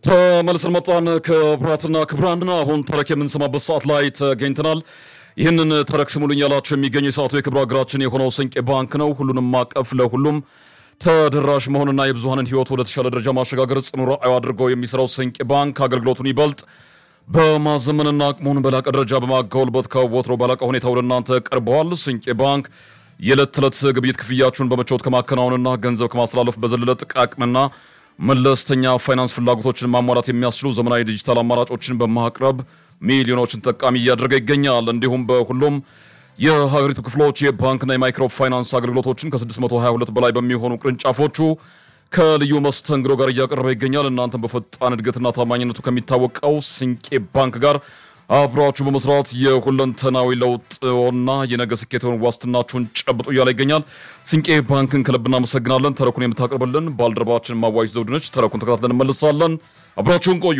ተመልሰን መጣን። ክቡራትና ክቡራን አሁን ተረክ የምንሰማበት ሰዓት ላይ ተገኝተናል። ይህንን ተረክ ስሙልኝ ያላቸው የሚገኝ የሰዓቱ የክብር ሀገራችን የሆነው ስንቄ ባንክ ነው። ሁሉንም አቀፍ ለሁሉም ተደራሽ መሆንና የብዙሀንን ሕይወት ወደ ተሻለ ደረጃ ማሸጋገር ጽኑ ራዕዩ አድርገው የሚሰራው ስንቄ ባንክ አገልግሎቱን ይበልጥ በማዘመንና አቅሙን በላቀ ደረጃ በማጎልበት ከወትሮ በላቀ ሁኔታ ወደ እናንተ ቀርበዋል። ስንቄ ባንክ የዕለት ተዕለት ግብይት ክፍያችሁን በመጫወት ከማከናወንና ገንዘብ ከማስተላለፍ በዘለለ ጥቃቅንና መለስተኛ ፋይናንስ ፍላጎቶችን ማሟላት የሚያስችሉ ዘመናዊ ዲጂታል አማራጮችን በማቅረብ ሚሊዮኖችን ተጠቃሚ እያደረገ ይገኛል። እንዲሁም በሁሉም የሀገሪቱ ክፍሎች የባንክና የማይክሮ ፋይናንስ አገልግሎቶችን ከ622 በላይ በሚሆኑ ቅርንጫፎቹ ከልዩ መስተንግዶ ጋር እያቀረበ ይገኛል። እናንተም በፈጣን እድገትና ታማኝነቱ ከሚታወቀው ስንቄ ባንክ ጋር አብራችሁ በመስራት የሁለንተናዊ ለውጥና የነገ ስኬትን ዋስትናችሁን ጨብጡ እያለ ይገኛል። ስንቄ ባንክን ከልብ እናመሰግናለን። ተረኩን የምታቀርብልን ባልደረባችን ማዋይሽ ዘውድነች። ተረኩን ተከታትለን እንመልሳለን። አብራችሁን ቆዩ።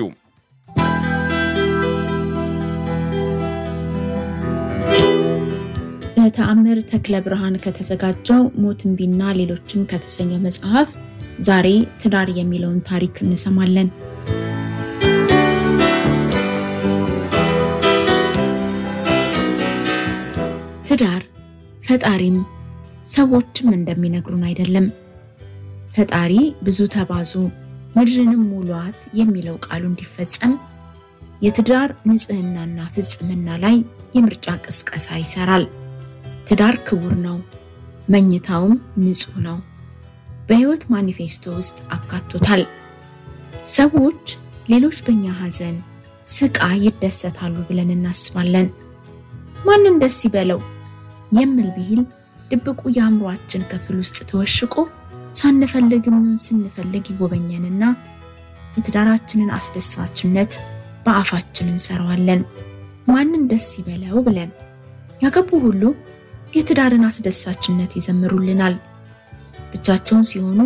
በተአምር ተክለ ብርሃን ከተዘጋጀው ሞት እምቢና ሌሎችም ከተሰኘው መጽሐፍ ዛሬ ትዳር የሚለውን ታሪክ እንሰማለን። ትዳር ፈጣሪም ሰዎችም እንደሚነግሩን አይደለም። ፈጣሪ ብዙ ተባዙ ምድርንም ሙሏት የሚለው ቃሉ እንዲፈጸም የትዳር ንጽህናና ፍጽምና ላይ የምርጫ ቅስቀሳ ይሰራል። ትዳር ክቡር ነው፣ መኝታውም ንጹህ ነው። በሕይወት ማኒፌስቶ ውስጥ አካቶታል። ሰዎች ሌሎች በእኛ ሐዘን፣ ስቃይ ይደሰታሉ ብለን እናስባለን። ማንን ደስ ይበለው የምል ብሂል ድብቁ የአእምሯችን ክፍል ውስጥ ተወሽቆ ሳንፈልግም ስንፈልግ ይጎበኘንና የትዳራችንን አስደሳችነት በአፋችን እንሰራዋለን። ማንን ደስ ይበለው ብለን ያገቡ ሁሉ የትዳርን አስደሳችነት ይዘምሩልናል። ብቻቸውን ሲሆኑ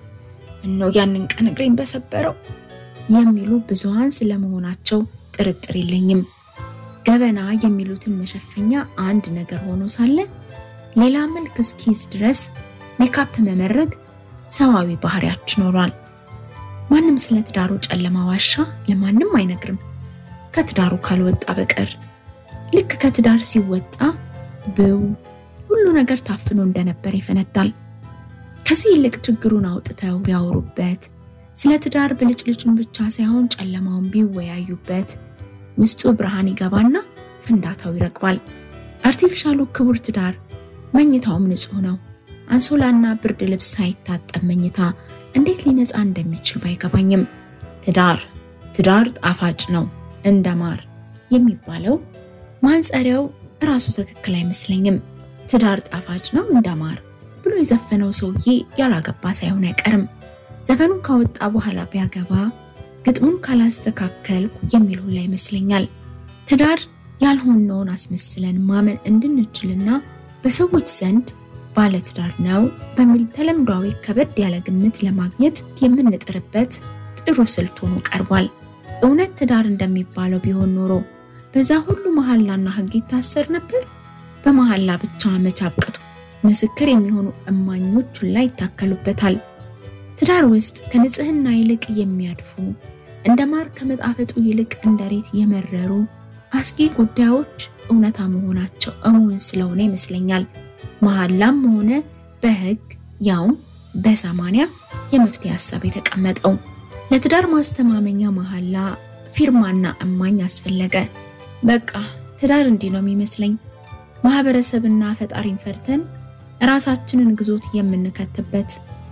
እነው ያንን ቀን እግሬን በሰበረው የሚሉ ብዙሃን ስለመሆናቸው ጥርጥር የለኝም። ገበና የሚሉትን መሸፈኛ አንድ ነገር ሆኖ ሳለ ሌላ መልክ እስኪይዝ ድረስ ሜካፕ መመረግ ሰዋዊ ባህሪያችን ሆኗል። ማንም ስለ ትዳሩ ጨለማ ዋሻ ለማንም አይነግርም ከትዳሩ ካልወጣ በቀር። ልክ ከትዳር ሲወጣ ብው ሁሉ ነገር ታፍኖ እንደነበር ይፈነዳል። ከዚህ ይልቅ ችግሩን አውጥተው ቢያወሩበት፣ ስለ ትዳር ብልጭልጩን ብቻ ሳይሆን ጨለማውን ቢወያዩበት ውስጡ ብርሃን ይገባና ፍንዳታው ይረግባል። አርቲፊሻሉ ክቡር ትዳር መኝታውም ንጹህ ነው። አንሶላና ብርድ ልብስ ሳይታጠብ መኝታ እንዴት ሊነጻ እንደሚችል ባይገባኝም ትዳር ትዳር ጣፋጭ ነው እንደ ማር የሚባለው ማንጸሪያው እራሱ ትክክል አይመስለኝም። ትዳር ጣፋጭ ነው እንደ ማር ብሎ የዘፈነው ሰውዬ ያላገባ ሳይሆን አይቀርም። ዘፈኑን ካወጣ በኋላ ቢያገባ ግጥሙን ካላስተካከልኩ የሚል ሁላ ይመስለኛል። ትዳር ያልሆነውን አስመስለን ማመን እንድንችልና በሰዎች ዘንድ ባለ ትዳር ነው በሚል ተለምዷዊ ከበድ ያለ ግምት ለማግኘት የምንጥርበት ጥሩ ስልት ሆኖ ቀርቧል። እውነት ትዳር እንደሚባለው ቢሆን ኖሮ በዛ ሁሉ መሐላና ሕግ ይታሰር ነበር። በመሐላ ብቻ መች አብቅቶ ምስክር የሚሆኑ እማኞች ሁላ ይታከሉበታል። ትዳር ውስጥ ከንጽህና ይልቅ የሚያድፉ እንደ ማር ከመጣፈጡ ይልቅ እንደ ሬት የመረሩ አስጊ ጉዳዮች እውነታ መሆናቸው እሙን ስለሆነ ይመስለኛል መሐላም ሆነ በሕግ ያውም በሰማንያ የመፍትሄ ሀሳብ የተቀመጠው። ለትዳር ማስተማመኛ መሐላ ፊርማና እማኝ አስፈለገ። በቃ ትዳር እንዲህ ነው የሚመስለኝ። ማህበረሰብና ፈጣሪን ፈርተን ራሳችንን ግዞት የምንከትበት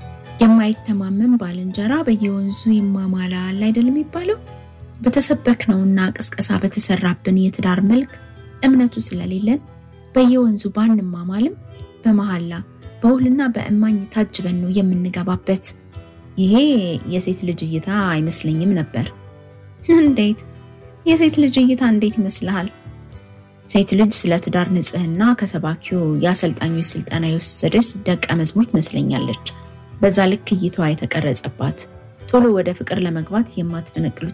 የማይተማመን ባልንጀራ በየወንዙ ይማማላል አይደል የሚባለው? በተሰበክነውና ቅስቀሳ በተሰራብን የትዳር መልክ እምነቱ ስለሌለን በየወንዙ ባንማማልም በመሐላ በውልና በእማኝ ታጅበን ነው የምንገባበት። ይሄ የሴት ልጅ እይታ አይመስለኝም ነበር። እንዴት? የሴት ልጅ እይታ እንዴት ይመስልሃል? ሴት ልጅ ስለ ትዳር ንጽህና ከሰባኪው የአሰልጣኞች ስልጠና የወሰደች ደቀ መዝሙር ትመስለኛለች። በዛ ልክ እይታዋ የተቀረጸባት ቶሎ ወደ ፍቅር ለመግባት የማትፈነቅሉት